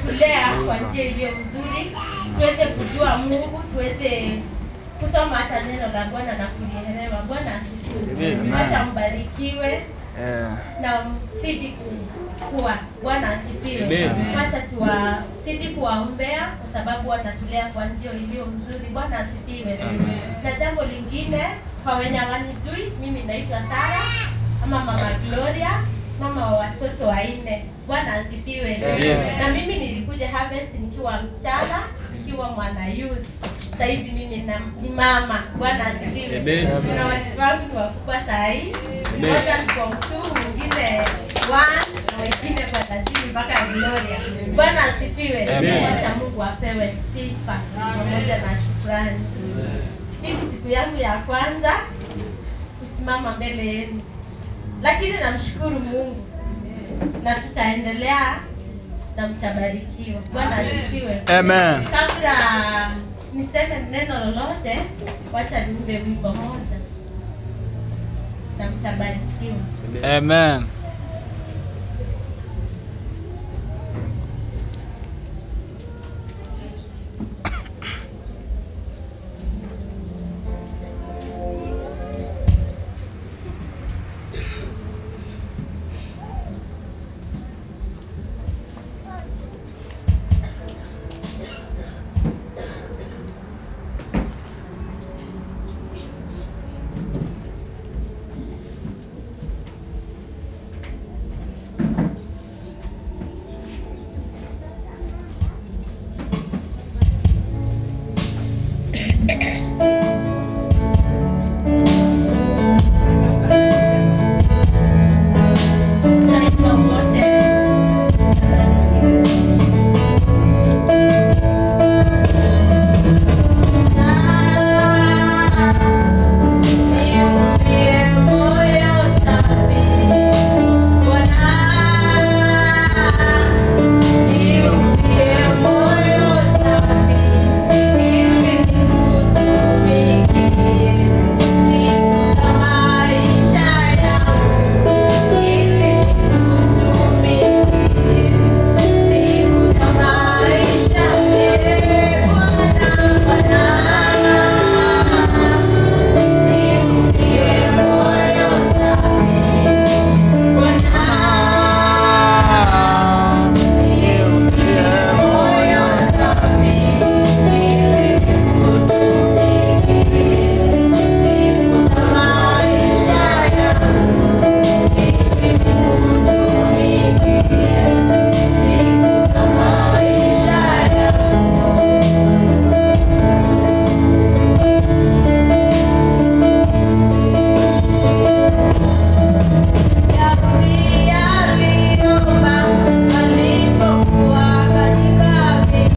ametulea kwa njia iliyo mzuri, tuweze kujua Mungu, tuweze kusoma hata neno la Bwana na kulielewa. Bwana asifiwe. Amen. Acha mbarikiwe Eh, na msidi ku- kuwa. Bwana asifiwe. Amen. Wacha tuwasidi kuwaombea kwa sababu watatulea kwa njia iliyo mzuri. Bwana asifiwe. Na jambo lingine kwa wenye hawanijui, mimi naitwa Sara ama Mama Gloria, mama wa watoto wanne. Bwana asifiwe. Amen. Na mimi nilikuja Harvest nikiwa msichana, nikiwa mwana youth. Saizi mimi na, ni mama. Bwana asifiwe. Amen. Na watoto wangu ni wakubwa saa hii. Amen. Mmoja ni form 2, mwingine 1 na wengine kwa 13 mpaka Gloria. Bwana asifiwe. Amen. Wacha Mungu apewe sifa pamoja na shukrani. Hii ni siku yangu ya kwanza kusimama mbele yenu, lakini namshukuru Mungu na tutaendelea na mtabarikiwa. Bwana asifiwe. Amen. Kabla niseme neno lolote, wacha niimbe wimbo moja na mtabarikiwa. Amen.